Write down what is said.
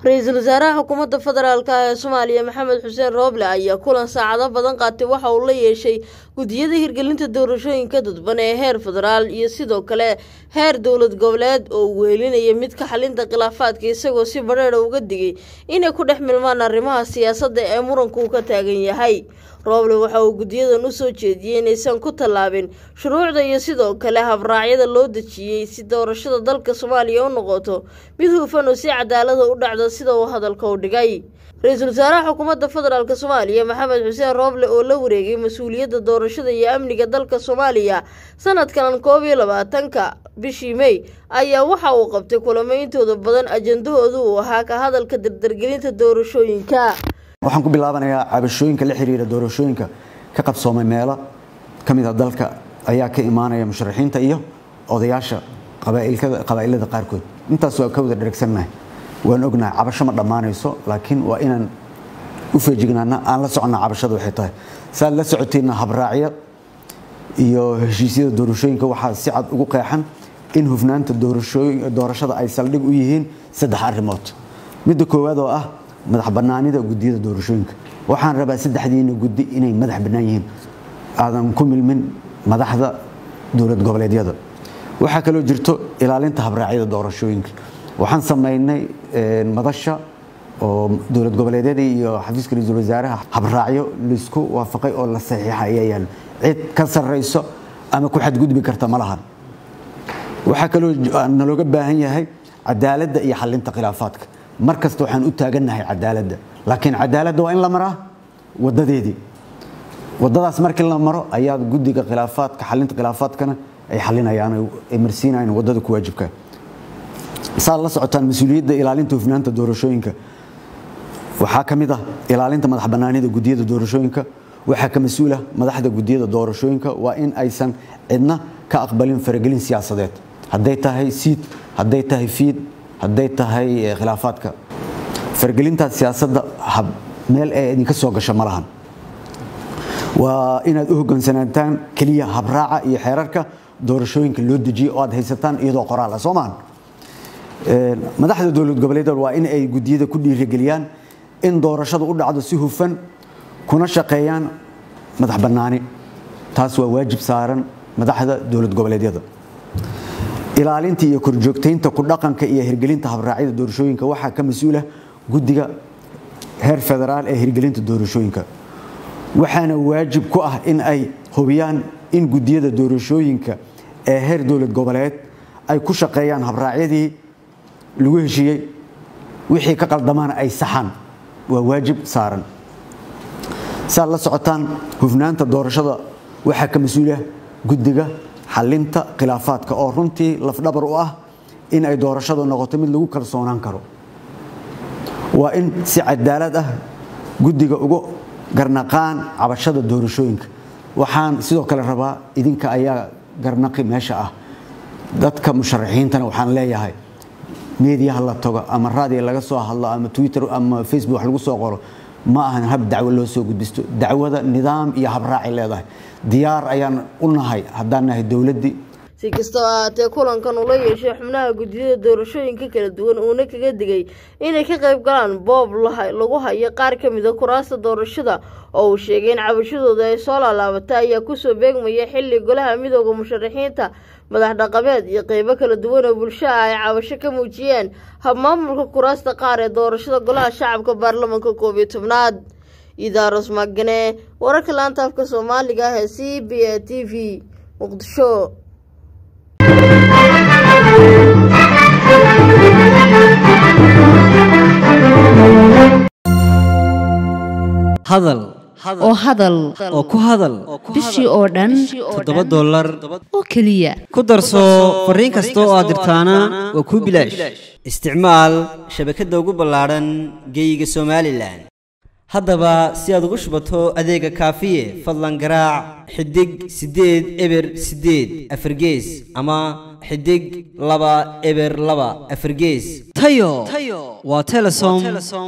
ra-iisul wasaaraha xukuumadda federaalk ee soomaaliya maxamed xuseen rooble ayaa kulan saacado badan qaatay waxa uu la yeeshay gudiyada hirgelinta doorashooyinka dadban ee heer federaal iyo sidoo kale heer dowlad goboleed oo uu weelinaya mid ka xalinta khilaafaadka isagoo si badheera uga digay inay ku dhex milmaan arrimaha siyaasadda ee muranku uu ka taagan yahay rooble waxa uu gudiyadan u soo jeediyey inaysan ku tallaabin shuruucda iyo sidoo kale habraacyada loo dejiyey si doorashada dalka soomaaliya u noqoto mid hufan oo si cadaalada u dhacda sida uu hadalka u dhigay ra-iisul wasaaraha xukuumadda federaalk soomaaliya maxamed xuseen rooble oo la wareegay mas-uuliyadda doorashada iyo amniga dalka soomaaliya sanadkan koob iyo labaatanka bishii mey ayaa waxa uu qabtay kulamo intooda badan ajandahoodu uu ahaa ka hadalka dardargelinta doorashooyinka waxaan ku bilaabanayaa cabashooyinka la xiriira doorashooyinka ka qabsoomay meelo ka mid a dalka ayaa ka imaanaya musharaxiinta iyo odayaasha qabaa'ilada qaarkood intaas waa ka wada dheregsannahay waan ognahay cabasho ma dhammaanayso laakiin waa inaan u feejignaana aan la soconnaa cabashada waxay tahay saad la socoteenna habraacyo iyo heshiisyada doorashooyinka waxaa si cad ugu qeexan in hufnaanta doorashada ay saldhig u yihiin saddex arrimood midda koowaad oo ah madax bannaanida gudiyada doorashooyinka waxaan rabaa saddexdiina guddi inay madax bannaan yihiin aadan ku milmin madaxda dowlad goboleedyada waxaa kaloo jirto ilaalinta habraacyada doorashooyinka waxaan samaynay madasha oo dowlad goboleedyada iyo xafiiska ra-iisul wasaaraha habraacyo laisku waafaqay oo la saxiixa ayaa yaalo cid ka sarrayso ama ku xadgudbi karta ma lahan waxaa kaloo nalooga baahan yahay cadaaladda iyo xalinta khilaafaadka mar kasta waxaan u taagannahay cadaaladda laakiin cadaaladda waa in la maraa wadadeedii wadadaas markii la maro ayaa guddiga khilaafaadka xalinta khilaafaadkana ay xalinayaan ay marsiinayaan wadada ku waajibka saad la socotaan mas-uuliyadda ilaalinta hufnaanta doorashooyinka waxaa ka mid ah ilaalinta madax bannaanida gudiyada doorashooyinka waxaa ka mas-uula madaxda gudiyada doorashooyinka waa in aysan cidna ka aqbalin faragelin siyaasadeed hadday tahay siid hadday tahay fiid hadday tahay khilaafaadka fargelintaas siyaasadda meel ee idinka soo gasho ma lahan waa inaad u hoggaansanaataan keliya habraaca iyo xeerarka doorashooyinka loo dejiye oo aad haysataan iyadoo qoraal ah soo maahan madaxda dowlad goboleedyada waa in ay gudiyada ku dhiirigeliyaan in doorashadu u dhacdo si hufan kuna shaqeeyaan madax bannaani taas waa waajib saaran madaxda dowlad goboleedyada ilaalinta iyo korjoogtaynta ku dhaqanka iyo hirgelinta habraacyada doorashooyinka waxaa ka mas-uula guddiga heer federaal ee hirgelinta doorashooyinka waxaana waajib ku ah in ay hubiyaan in gudiyada doorashooyinka ee heer dowlad goboleed ay ku shaqeeyaan habraacyadii lagu heshiiyey wixii ka qaldamaana ay saxaan waa waajib saaran saad la socotaan hufnaanta doorashada waxaa ka mas-uula guddiga xalinta khilaafaadka oo runtii lafdhabar u ah in ay doorashadu noqoto mid lagu kalsoonaan karo waa in si cadaalad ah guddiga uga garnaqaan cabashada doorashooyinka waxaan sidoo kale rabaa idinka ayaa garnaqi meesha ah dadka musharaxiintana waxaan leeyahay meediyaha la tago ama raadiya laga soo hadlo ama twitter ama facebook wax lagu soo qoro ma ahan hab dacwo loo soo gudbisto dacwada nidaam iyo habraacay leedahay diyaar ayaan u nahay haddaan nahay dowladdii si kastoo ahaatee kulankan ula yeeshay xubnaha gudiyada doorashooyinka kala duwan uuna kaga digay inay ka qayb galaan boob lagu hayo qaar ka mid a kuraasta doorashada oo uu sheegay in cabashadooda ay soo laalaabatay ayaa kusoo beegmaya xilli golaha midooda musharaxiinta madax dhaqameed iyo qeybo kala duwan oo bulshaha ay cabasho ka muujiyeen habmaamulka kuraasta qaar ee doorashada golaha shacabka baarlamanka koob iyo tobnaad idaaros magane wararka laanta afka soomaaliga ah ee c b a t v muqdisho hadal oo hadal oo ku hadal bishii oo dhan toddoba dollar oo keliya ku darso fariin kasta oo aad dirtaana waa kuu bilaash isticmaal shabakadda ugu ballaadhan geeyiga somalilan haddaba si aad ugu shubato adeega kaafiye fadlan garaac xidig siddeed eber siddeed afargees ama xidig laba eber laba afargees tayo waa telesom